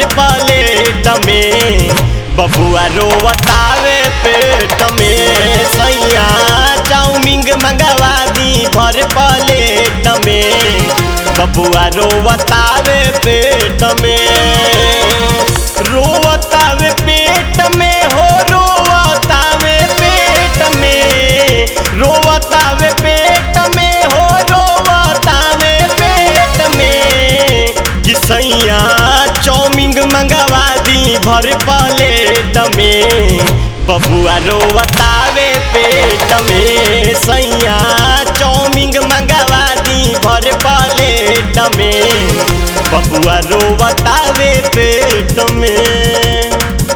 भर प्लेट में बबुआ रोवतावे पेट में सैया चाउमिंग मंगवा दी भर प्लेट में बबुआ रोवतावे पेट में रोवतावे पेट में हो रोवतावे पेट में रोवतावे पेट में हो रोवतावे पेट में कि सैया चाउमिंग मंगवा दी भर प्लेट में बबुआ रोवतावे पेट में सैया चाउमिंग मंगवा दी भर प्लेट में बबुआ रोवतावे पेट में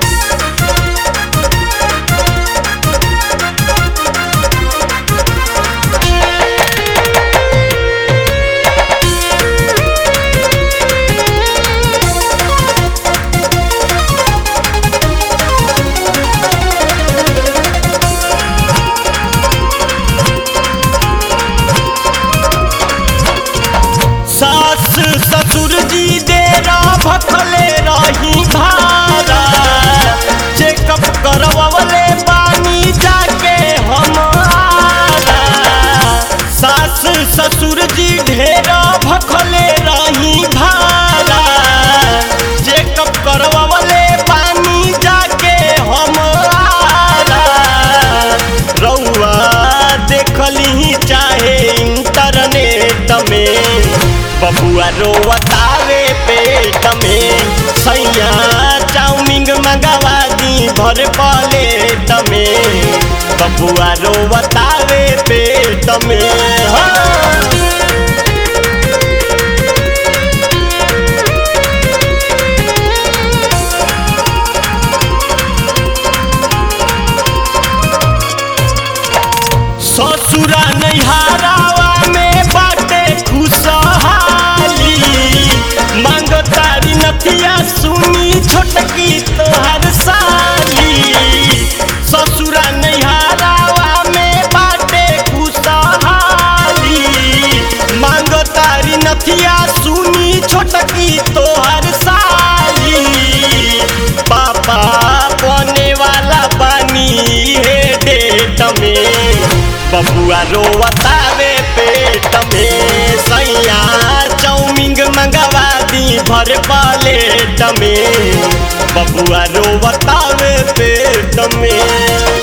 सास ससुर जी डेरा भखले रही भारा चेकअप करवले पानी जाके हमारा सास ससुर जी ढेरा भखले रही भारा चेकअप करवले पानी जाके हमारा रउआ देखली चाहे इंटरनेट में बबुआ रोवतावे पेट में सैया चाउमिंग मंगवा दी भर प्लेट में बबुआ रोवतावे पेट में हाँ। ससुरा नैहारावा में बाटे खुशहाली मांग तारी नथिया सुनी छोटकी तोहर साली ससुरा नैहारावा में बाटे खुशहाली मांग तारी नथिया सुनी छोटकी तोहर साली पापा बने वाला बानी हे डेट में बबुआ रोवतावे पेट में सैया चाउमिंग मंगवा दी भर प्लेट में बबुआ रोवतावे पेट में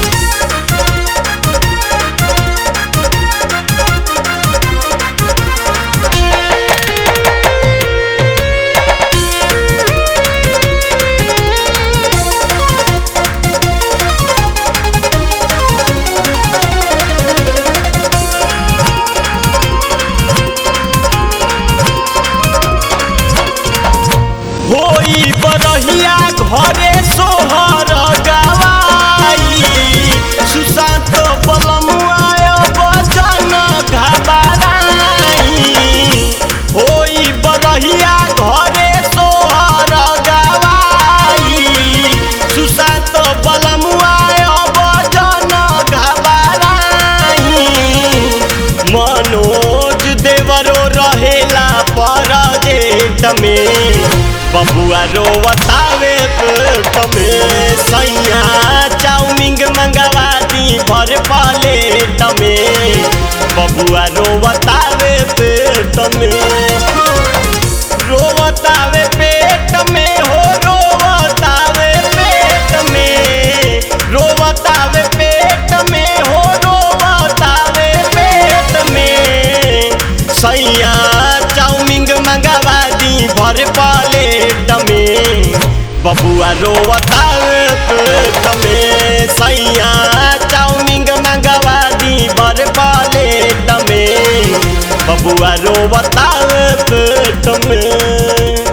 होई बरहिया घरे सोहर गवाई सुशांत बलमुआय बचन घबराई होई बरहिया घरे सोहर गवाई सुशांत बलमुआय बचन घबराई मनोज देवरो रहेला परदेट में बबुआ रोवतावे पेट में सैया चाउमिंग मंगवा दी भर प्लेट में बबुआ रोवतावे पेट में रोवतावे पेट में हो रोवतावे पेट में रोवतावे पेट में हो रोवतावे पेट में सैया चाउमिंग मंगवा दी भर प्लेट में बबुआ रोवतावे पेट में सैया चाउमिंग मंगवा दी भर प्लेट में बबुआ रोवतावे पेट में